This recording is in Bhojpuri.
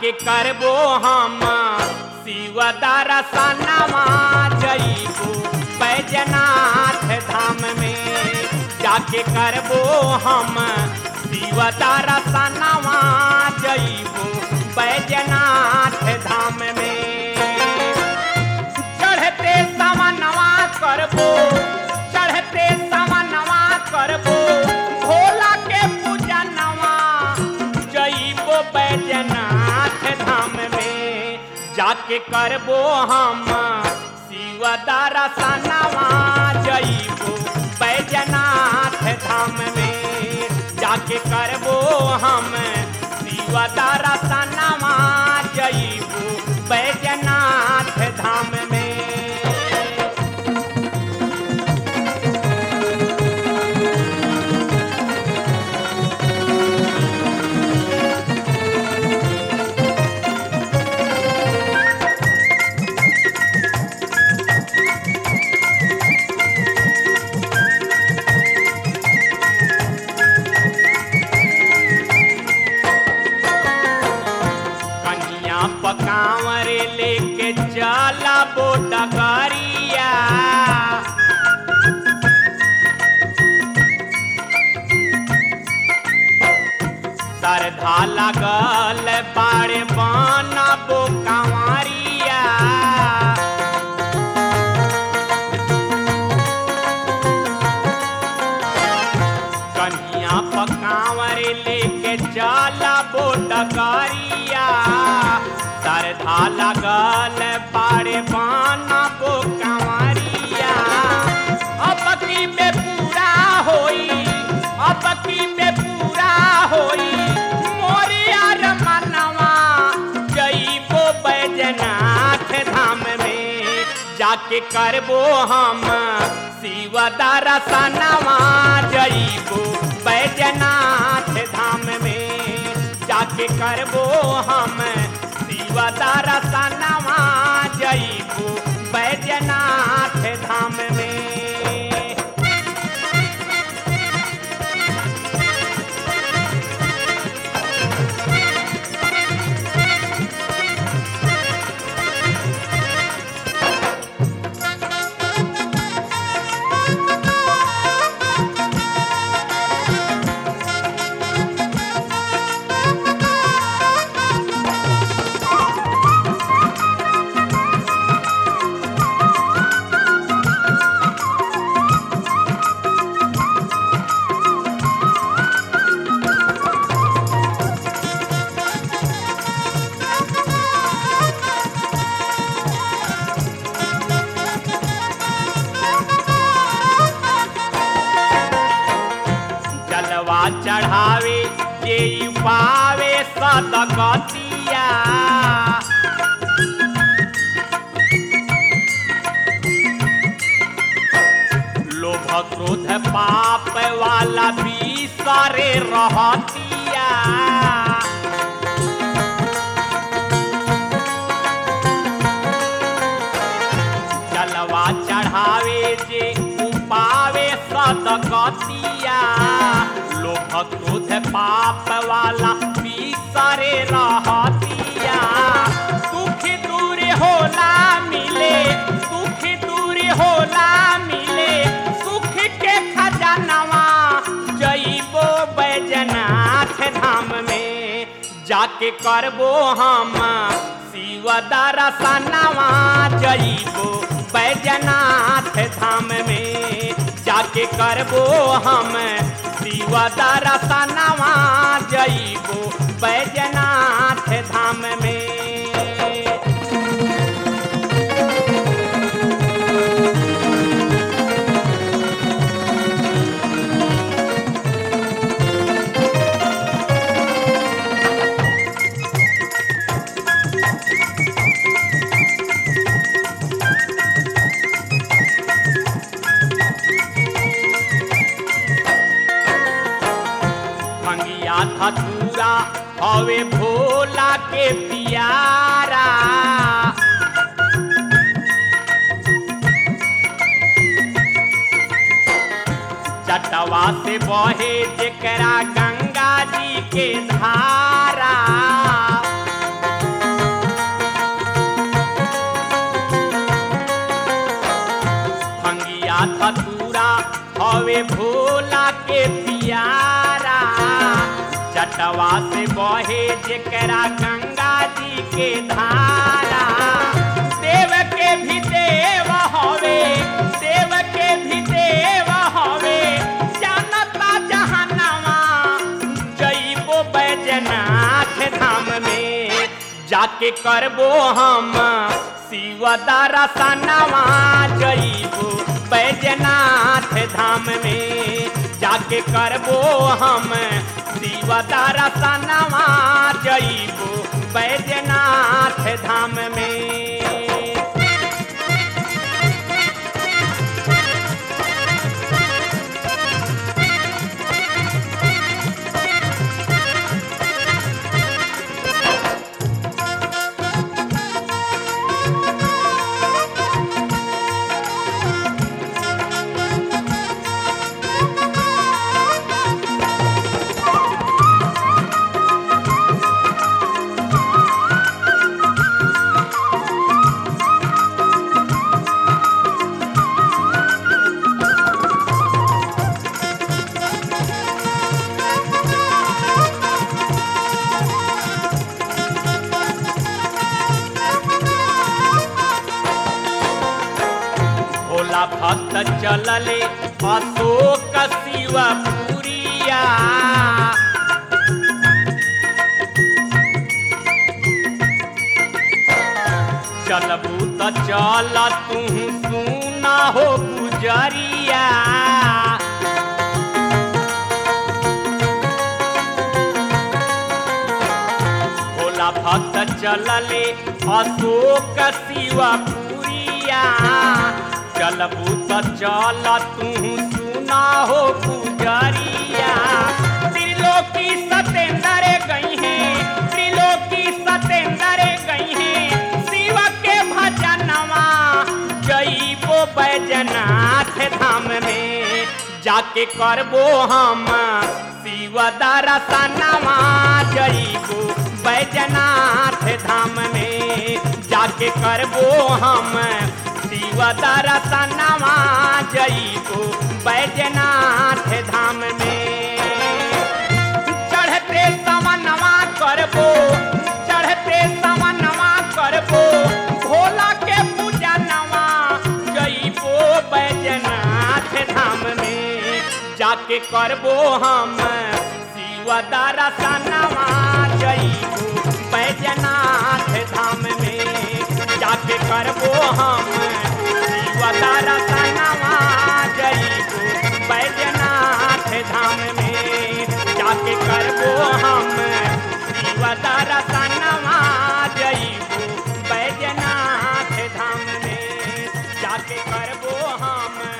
जाके करबो हम शिव दर्शनमा जईबो बैजनाथ धाम में जाके करबो हम शिव दर्शनमा जईबो बैजनाथ धाम में चढ़ते समनवा करबो चढ़ते समनवा करबो भोला के पूजनवा जईबो बैजनाथ धाम में जाके करबो हम शिव दर्शनवा जईबो बैजनाथ धाम में जाके करबो हम शिव दर्शनवा जईबो बैजनाथ धाम में कन्या पकावर लेके चला बोटा करिया सरधा लगल बाड़े बना बो कंवरिया कन्या पकावर लेके चला बोटकरिया सरधा लगल बाड़े बाना बो कंवरिया अब की में पूरा होई अब की में पूरा होई मोरिया रमनवा जईबो बैजनाथ धाम में जाके करबो हम शिव दर्शनवा जईबो बैजनाथ धाम में जाके करबो हम शिव दर्शनवा जईबो बैजनाथ धाम में जलवा चढ़ावे के पावे सदगतिया लोभ क्रोध पाप वाला भी सारे रहतिया जलवा चढ़ावे जे उपावे सदगतिया लोभ क्रोध पाप वाला पीसरे रहतिया सुख दूर होला मिले सुख दूर होला मिले सुख के खजानवा जईबो बैजनाथ धाम में जाके करबो हम शिव दर्शनवा जईबो बैजनाथ धाम में जाके करबो हम शिव दर्शनवा जईबो बैजनाथ धाम में भंगिया धतूरा हवे भोला के पियारा जटवा से बहे जेकरा गंगा जी के धारा धतूरा हवे भोला के पियारा जटवा से बहे जेकरा गंगा जी के धारा देव के भी देव हवे देव के भी देव हवे जानता जहानवा जइबो बैजनाथ धाम में जाके करबो हम शिव दरसनवा जइबो बैजनाथ धाम में जाके करबो हम शिव दरसनवा जइबो बैजनाथ धाम में भोला भक्त चलले अशोक शिवपुरिया चलबू त चल तू सुना हो गुजरिया भोला भक्त चलले अशोक शिवपुरिया चलबू त चल तू सुना हो गुजरिया त्रिलोकी सतेंद्र गई है त्रिलोकी सतेंद्र गई है शिव के भजनवा जइबो बैजनाथ धाम में जाके करबो हम शिव दरसनवा जइबो बैजनाथ धाम में जाके करबो हम शिव दरसनवा जइबो बैजनाथ धाम में चढ़ते समनवा करबो चढ़ते समनवा करबो भोला के पूजा नवा जइबो बैजनाथ धाम में जाके करबो हम शिव दरसनवा जइबो बैजनाथ धाम में जाके करबो हम शिव दरसनवा जइबो बैजनाथ धाम में जाके करबो हम शिव दरसनवा जइबो बैजनाथ धाम में जाके करबो हम